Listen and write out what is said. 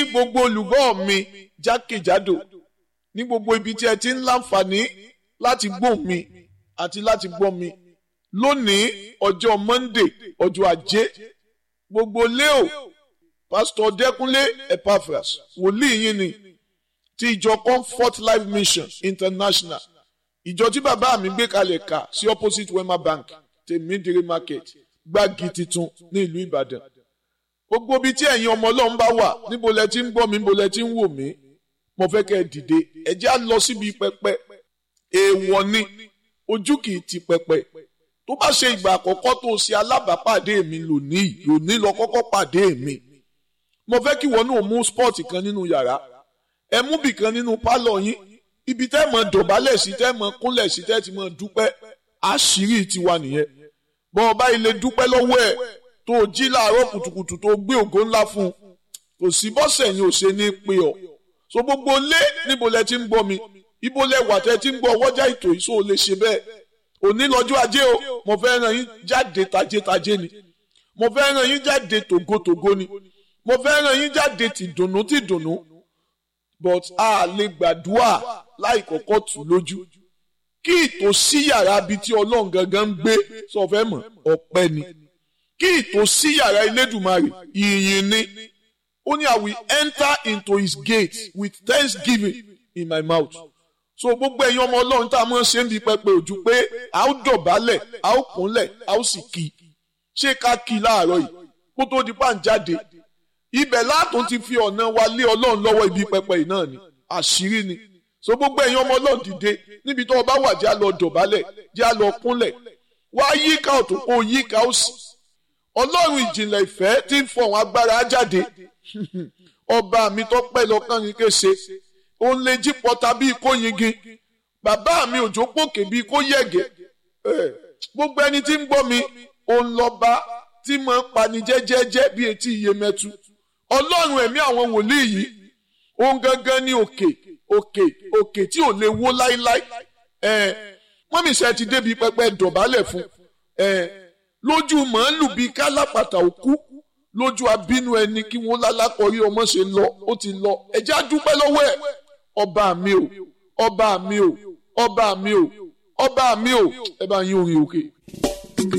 gbogbo olùgbọ́ mi jákèjádò ní gbogbo ibi tí ẹ ti ń láǹfààní láti gbọ́ mi àti láti gbọ́ mi lónìí ọjọ́ Monday ọjọ́ ajé gbogbo leo pásítọ̀ Dẹ́kúnlé Epaphras wòlíì yín ni ti ìjọ Comfort Life Mission International ìjọ tí bàbá mi gbé kalẹ̀ kà sí opposite Wema Bank tèmídìrí market gbági titun ní ìlú Ìbàdàn gbogbo ibi tí ẹ̀yin ọmọ Ọlọ́run bá wà níbo lẹ ti ń gbọ́ mi níbo lẹ ti ń wò mí mo fẹ́ kẹ́ ẹ dìde ẹ jẹ́ á lọ síbi pẹpẹ èèwọ̀ ni ojú kì í ti pẹpẹ tó bá ṣe ìgbà àkọ́kọ́ tó ṣe alábàápàdé mi lónìí lónìí lọ kọ́kọ́ pàdé mi mo fẹ́ kí wọn náà mú spọ́ọ̀tì kan nínú yàrá ẹ mú bì kan nínú pálọ̀ yín ibi tẹ́ mọ̀ dọ̀bálẹ̀ sí tẹ́ mọ̀ kúnlẹ̀ sí tẹ́ ti mọ̀ dúpẹ́ àṣírí tiwa nìyẹn bọ́n ọba ilé dúpẹ́ lọ́wọ́ ẹ̀ tó jí láàárọ̀ kùtùkùtù tó gbé ògo ńlá fún un kò sí bọ́sẹ̀ yín ò ṣe ní pé ọ so gbogbo lé níbo lẹ ti ń gbọ́ mi ibo lẹ wà tẹ́ ti ń gbọ́ ọwọ́jà ètò yìí so lè ṣe bẹ́ẹ̀ òní lọ́jọ́ ajé o mo fẹ́ ràn yín jáde tajétajé ni mo fẹ́ ràn yín jáde tògótògó ni mo fẹ́ ràn yín jáde tìdùnnú tìdùnnú but a lè gbàdúrà láì kọ́kọ́ tù lójú kí ìtòsí yàrá bíi tí ọlọ́run gangan ń gbé sọ fẹ́ mọ̀ ọpẹ́ ni kí ìtòsí yàrá Elédùmarè ìyìn ni ó ní I will enter into his gate with thanksgiving in my mouth so gbogbo ẹ̀yin ọmọ ọlọ́run tá a mọ̀ ṣe ń bi pẹpẹ ojú pé a ó dọ̀bálẹ̀ a ó kúnlẹ̀ a ó sì kí ṣé ká kí láàárọ̀ yìí kó tó di pàǹjáde ibẹ̀ látún ti fi ọ̀nà wa lé ọlọ́run lọ́wọ́ ibi pẹpẹ yìí náà ni àṣírí ni so gbogbo ẹ̀yin ọmọ ọlọ́run dìde níbi tó o bá wà jẹ́ a lọ dọ̀bálẹ̀ jẹ́ a lọ kúnlẹ̀ wá yíká ọ̀tún kó yíká òsì ọlọ́run ìjìnlẹ̀ ìfẹ́ tí ń fọ̀hún agbára jáde ọba mi tó pẹ́ lọ́kàn yín kése òun lè jí pọta bíi kó yingin bàbá mi òjò pòkè bíi kó yẹ̀gẹ̀ gbogbo ẹni tí ń gbọ́ mi òun lọ́ba tí mo ń pani jẹ́jẹ́jẹ́ bíi etí iye mẹ́tu ọlọ́run ẹ̀mí àwọn wòlíì yìí òun gangan ní òkè òkè òkè tí ò lè wó láíláí wọ́n mi ṣe ti débi pẹpẹ dọ̀bálẹ̀ fún lójú màálù bíi kálápàtà òkú lójú abínú ẹni kí wọ́n lálákọ̀ọ́rí ọmọ ṣe lọ ó ti lọ ẹ̀jẹ̀ á dúpẹ́ lọ́wọ́ ẹ̀ ọba mi o ọba mi o ọba mi o ọba mi o ẹ bá yín orin òkè.